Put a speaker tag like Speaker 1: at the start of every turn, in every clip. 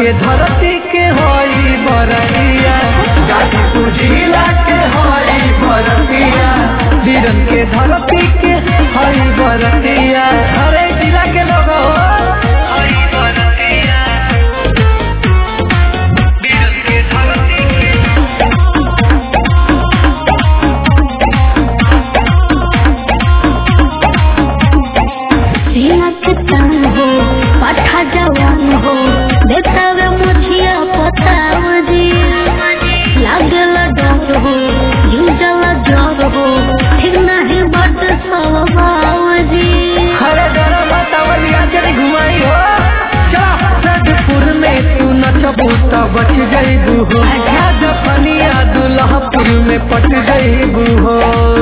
Speaker 1: के धरती के होई बरतिया गाजीपुर जिला के होई बरतिया वीरन के धरती के होई बरतिया हरे जिला के लोग होई बरतिया वीरन के धरती के
Speaker 2: सीना के तान हो पाठा जवान हो देता वे मुझिया पताव जी लागल डर हो जुझल जर हो ठीक नहीं बट स्वभाव जी
Speaker 1: हरे डर बतावलिया चली घुमाई हो चला सदपुर में तू नचबू त बच जइबू हो जफनिया दुल्हपुर में पट जइबू हो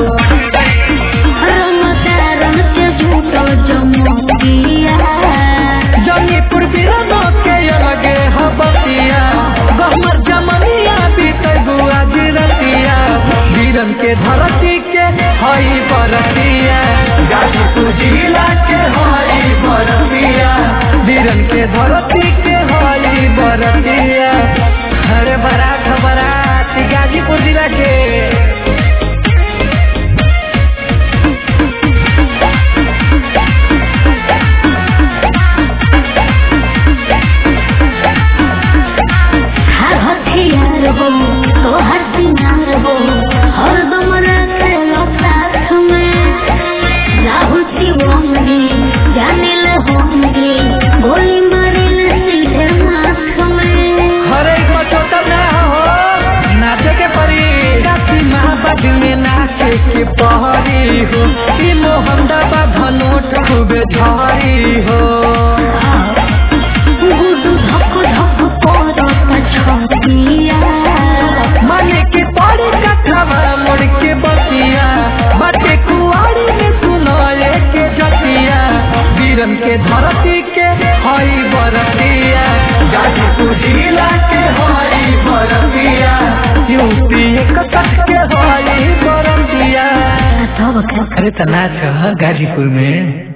Speaker 2: रमतारन के झूठो जमतिया
Speaker 1: जमीपुर बिरनो के अलगे हबतिया गहमर जमनिया बीतबू आज रतिया वीरन के धरती के हई बरतिया गाजीपुर जिला के हई बरतिया वीरन के धरती के हई बरतिया अरे बरात बरात गाजीपुर जिला के
Speaker 2: हर हथियार हो तो हर सिंगार हो हर दम रखे लो साथ में राहुल शिवंगी जाने ले होंगे गोली मारे ले सीधे माथ में
Speaker 1: हरे पचोतर ना हो नाचे के परी राती महाबाद में नाचे के पहरी हो ई मोहम्मदाबाद धनोट खूबे झारी हो
Speaker 2: गुडू धक धक करो पछतिया
Speaker 1: माने के पड़ी कथवा मोड़ के बतिया बाटे कुआरी में सुनाए के जतिया वीरन के धरती के हई बरतिया गाजीपुर जिला के हई बरतिया यूपी कटक के हई बरतिया
Speaker 2: सब
Speaker 1: अरे तो नाच गाजीपुर में